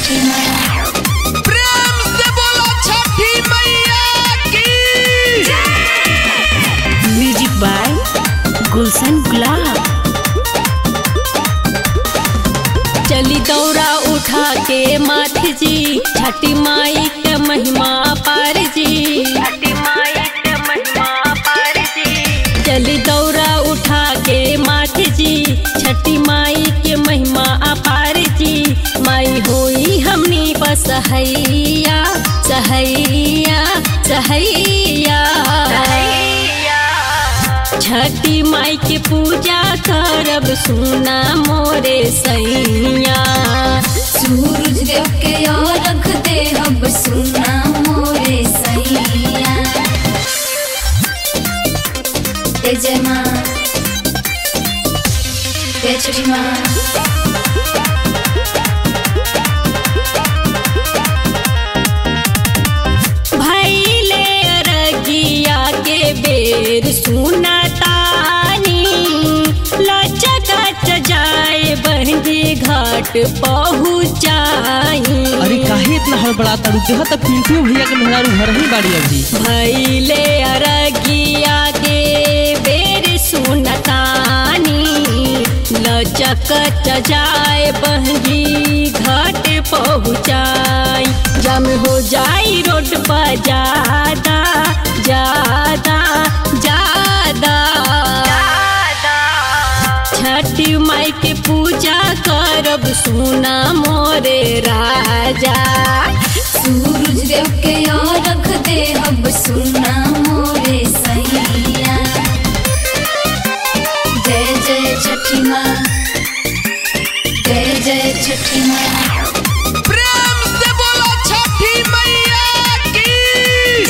छठी मैया प्रेम से बोलो छठी मैया की म्यूजिक बाय गुलशन गुलाब चली दौरा उठा के माथ जी छठी माई के महिमा पार जी छठी माई के महिमा पार जी चली दौरा उठा के माथ जी छठी माई के महिमा अपार जी माई होई हमनी बसहैया सहैया सहैया छठी माई के पूजा करब सुना मोरे सैया सूरज देव के रख दे अब सुना मोरे सैया जय जय माँ जय छठी माँ भैले अरगिया के बेर सुना तानी लचक जाए बहंगी घाट पहुँचाई अरे काहे इतना हड़बड़ा तड़ू देह त पिंटू भैया के मेहरारू घर ही बाड़ी अभी भैले अरगिया के बेर सुनतानी लचक जाए बहंगी घाट पहुँचाई जम हो जाई रोड पर ज्यादा ज्यादा ज्यादा छठी माई के पूजा करब सुना मोरे राजा सूरज देव के रख दे अब सुना मोरे सैया जय जय छठी माँ जय जय छठी माँ प्रेम से बोलो छठी मैया की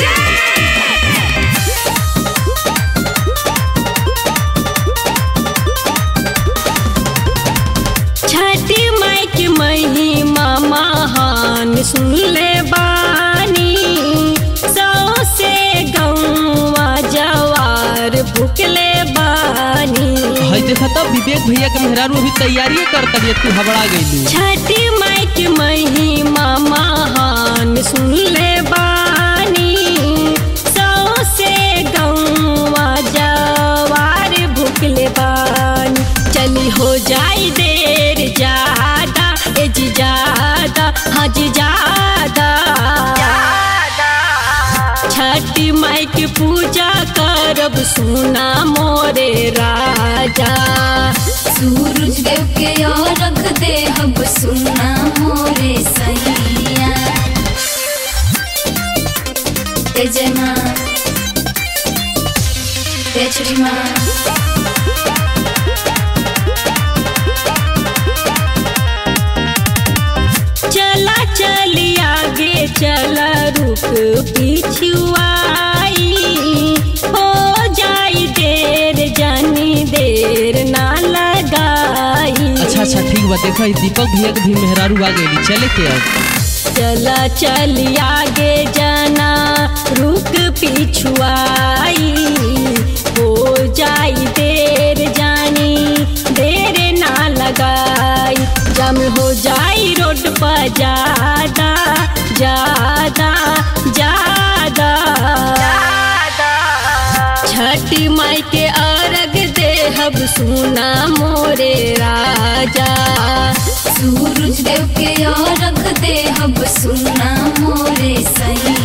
छठी माई के महिमा महान सुन ले बानी सौ से गौवा जवार भुकले बानी हई देखा तब विवेक भैया के मेहरारू अभी तैयारी कर तबियत तू हबड़ा गईलू छठी माई के महिमा महान सुन ले बानी सौ से गौवा जवार भुकले बानी चली हो जाई देर ज्यादा ए जी ज्यादा हाँ जी ज्यादा छठी माई के पूजा करब सुना मोरे राजा सूरज देव के रख दे अब सुना मोरे सैया जय जय माँ जय छठी माँ चला चली आगे चला रुक पिछुआई हो जाई देर जानी देर ना लगाई अच्छा अच्छा ठीक बा देखा ई दीपक भैया के भी मेहरारू आ गईली चले के अब चला चली आगे जाना रुक पिछुआई हो जाई देर जानी देर ना लगाई जम हो जाई रोड पर ज्यादा ज्यादा ज्यादा छठी माई के अर्घ देहब सुना मोरे राजा सूरज देव के रख दे अब सुना मोरे सैया